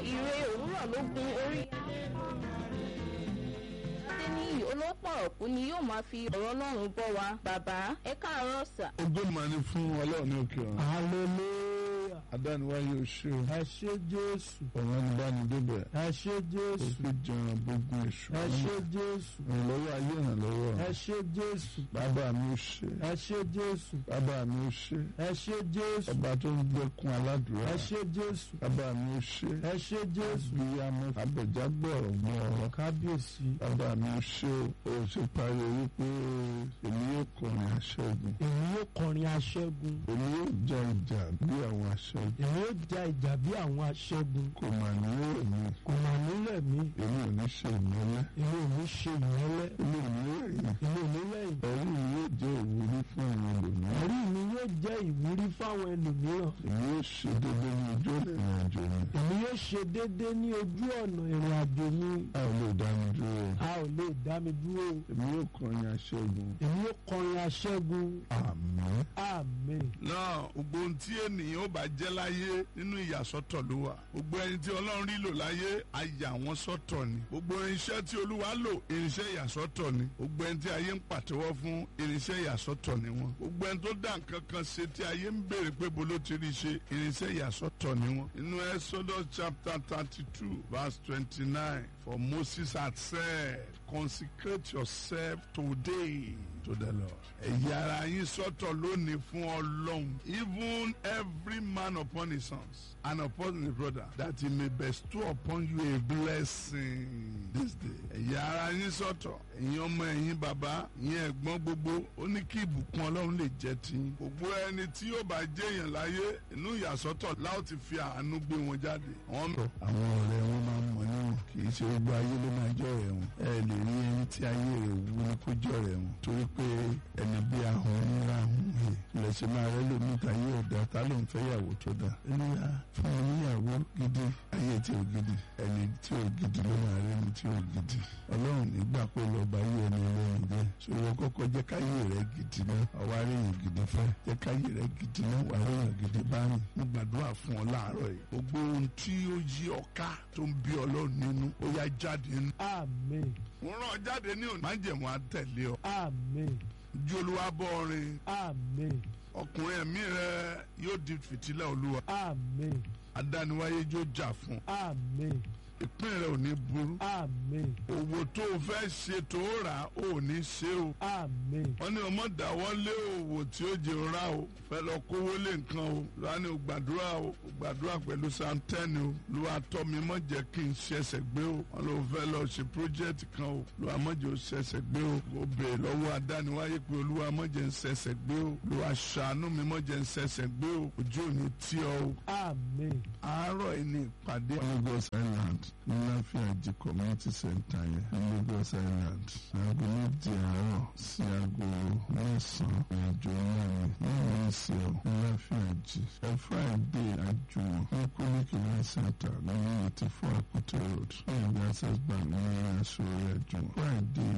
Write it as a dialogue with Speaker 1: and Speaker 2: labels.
Speaker 1: ire òwúrọ̀ ló gun orí adéníyì olópọ̀rọ̀kú ni yóò máa fi ọ̀rọ̀ ọlọ́run bọ́ wa bàbá ẹ káàárọ̀ sà.
Speaker 2: ogó mà ní fún ọlọ́run ní òkè ọ̀run
Speaker 3: hallelujah
Speaker 2: adániwáyé oṣù
Speaker 3: ẹ ṣé jésù
Speaker 2: ọ̀run anibánidébẹ̀
Speaker 3: ẹ ṣé jésù
Speaker 2: òfin jẹun gbogbo èṣù
Speaker 3: ẹ ṣé jésù
Speaker 2: ìrànlọ́wọ́ ayé ìrànlọ́wọ́
Speaker 3: ẹ ṣé jésù
Speaker 2: bàbá mi ó ṣe
Speaker 3: ẹ ṣé jésù
Speaker 2: bàbá mi ó ṣe
Speaker 3: ẹ ṣé jésù
Speaker 2: ọba tó ń gbẹkun aládùúrà
Speaker 3: ẹ ṣé jésù
Speaker 2: bàbá mi ó ṣe
Speaker 3: ẹ ṣé jésù
Speaker 2: abiyamọ abẹjágbọ ọgbọn ọ̀rọ̀
Speaker 3: kábíyèsí
Speaker 2: bàbá mi ó ṣe o ṣe parí wípé èmi yóò kọrin aṣẹ́gun
Speaker 3: èmi yóò kọrin aṣẹ́gun
Speaker 2: èmi yóò ja ìjà bí àwọn aṣẹ́gun
Speaker 3: èmi yóò ja ìjà bí àwọn aṣẹ́gun
Speaker 2: kò mà ní èmi
Speaker 3: kò mà nílẹ̀ mi
Speaker 2: èmi ò ní ṣe ìmọ́lẹ̀
Speaker 3: èmi ò ní ṣe ìmọ́lẹ̀
Speaker 2: èmi ò ní rẹ̀yìn
Speaker 3: èmi ò ní lẹ́yìn
Speaker 2: ẹ̀rí mi yóò jẹ́ ìwúrí fún àwọn ẹlòmíràn
Speaker 3: ẹ̀rí mi yóò jẹ́ ìwúrí fáwọn ẹlòmíràn
Speaker 2: èmi yóò ṣe déédéé ní ojú ìrìn àjò mi
Speaker 3: èmi yóò ṣe déédéé ní ojú ọ̀nà ìrìn àjò mi
Speaker 2: a ò lè dá mi dúró
Speaker 3: a ò lè dá mi dúró
Speaker 2: èmi yóò kọrin aṣẹ́gun
Speaker 3: èmi yóò kọrin aṣẹ́gun
Speaker 2: àmín.
Speaker 3: àmín
Speaker 4: náà gbogbo ohun tí ènìyàn ó bá jẹ́ láyé nínú ìyàsọ́tọ̀ ló wà gbogbo ẹni tí ọlọ́run rí lò láyé á yà wọ́n sọ́tọ̀ ni gbogbo irinṣẹ́ tí olúwa lò irinṣẹ́ ìyàsọ́tọ̀ ni gbogbo ẹni tí ayé ń pàtẹ́wọ́ fún irinṣẹ́ ìyàsọ́tọ̀ ni wọ́n gbogbo ẹni tó dá nǹkan kan ṣe tí ayé ń béèrè pé bolo ti rí ṣe irinṣẹ́ ìyàsọ́tọ̀ ni wọ́n inú Exodus chapter thirty two verse twenty nine for Moses had said consecrate yourself today to the Lord. ẹ̀yà ara yín sọ́tọ̀ lónìí fún ọlọ́run even every man upon his sons and upon his brother that he may bestow upon you a blessing this day. ẹ̀yà ara yín sọ́tọ̀ ẹ̀yin ọmọ ẹ̀yin bàbá ẹ̀yin ẹ̀gbọ́n gbogbo ó ní kí ìbùkún ọlọ́run lè jẹ́ tiyín. gbogbo ẹni tí yóò bá jẹ́ èèyàn láyé inú ìyàsọ́tọ̀ láò ti fi àánú gbé wọn jáde. àwọn
Speaker 2: àwọn ọ̀rẹ́ wọn máa ń mọ̀ níwọ̀n kì í ṣe gbogbo ayé ló máa jọ ọ̀rẹ́ wọn ẹ lè rí ẹni tí ayé rẹ̀ wú ní kó jọ ọ̀rẹ́ wọn torí pé ẹni bí ahọ́n níra ahọ́n he ilẹ̀ ṣe máa rẹ́ lómi táyé ọ̀dà tá ló ń fẹ́ yàwó tó dà ẹnìyà fún ọ níyàwó gidi ayé tí ò gidi ẹni tí ò gidi ló máa rẹ́ ni tí ò gidi ọlọ́run nígbà pé lọ́ba yé ẹni ọlọ́run jẹ́ ṣòro kọ́kọ́ jẹ́ káyé rẹ̀ gidi náà ọwọ́ aréyìn gidi fẹ́ jẹ́ káyé rẹ̀ gidi náà wà aréyìn gidi bá rìn mo gbàdúrà fún ọ láàárọ̀ yìí gbogbo ohun tí ó yí ọ ká tó ń bí ọlọ́run nínú ó yá jáde nínú
Speaker 3: àmín
Speaker 4: mo rán ọ jáde ní òní. májẹ̀mú àtẹ̀lé ọ.
Speaker 3: àmín
Speaker 4: ju olúwa bọ́ ọrin.
Speaker 3: àmín
Speaker 4: ọkùnrin ẹ̀mí rẹ yóò di fìtílẹ̀ olúwa.
Speaker 3: àmín
Speaker 4: adániwáyé yóò jà fún.
Speaker 3: àmín
Speaker 4: ìpín rẹ ò ní burú.
Speaker 3: àmín
Speaker 4: òwò tó o fẹ́ ṣe tó o rà ò ní ṣe o.
Speaker 3: àmín
Speaker 4: wọ́n ní ọmọ dáwọ́ lé òwò tí ó jẹ́ ra o. fẹ́ lọ kówó lé nǹkan o. lọ́wọ́ ni o gbàdúrà o. o gbàdúrà pẹ̀lú santẹ́ni o. lọ́wọ́ atọ́ mi mọ̀ jẹ́ kí n ṣẹ̀ṣẹ̀ gbé o. wọ́n lọ fẹ́ lọ ṣe project kan o. lọ́wọ́ mọ̀jẹ̀ o ṣẹ̀ṣẹ̀ gbé o. o bèè lọ́wọ́ adániwáyé pé olúwa mọ̀jẹ̀ ń ṣẹ̀ṣẹ̀ gbé o. lọ́wọ́ aṣàánú mi mọ̀jẹ̀ ń ṣẹ̀ṣẹ̀ gbé o. ojú ò ní tí ọ o.
Speaker 3: àmín
Speaker 4: àárọ̀ yìí ni ìpàdé
Speaker 2: Lagos Island ní láfíàjì community center yẹn ní Lagos Island aago méje àárọ̀ sí aago mẹ́sàn-án ìrìnàjò náà ni ní ìrìnsẹ̀ ọ̀ ní láfíàjì ẹ Friday àjùmọ̀ ní kólíkì ní center ní eighty four Akute road ní ìgbà access bank ní aṣọ rẹ̀ àjùmọ̀ Friday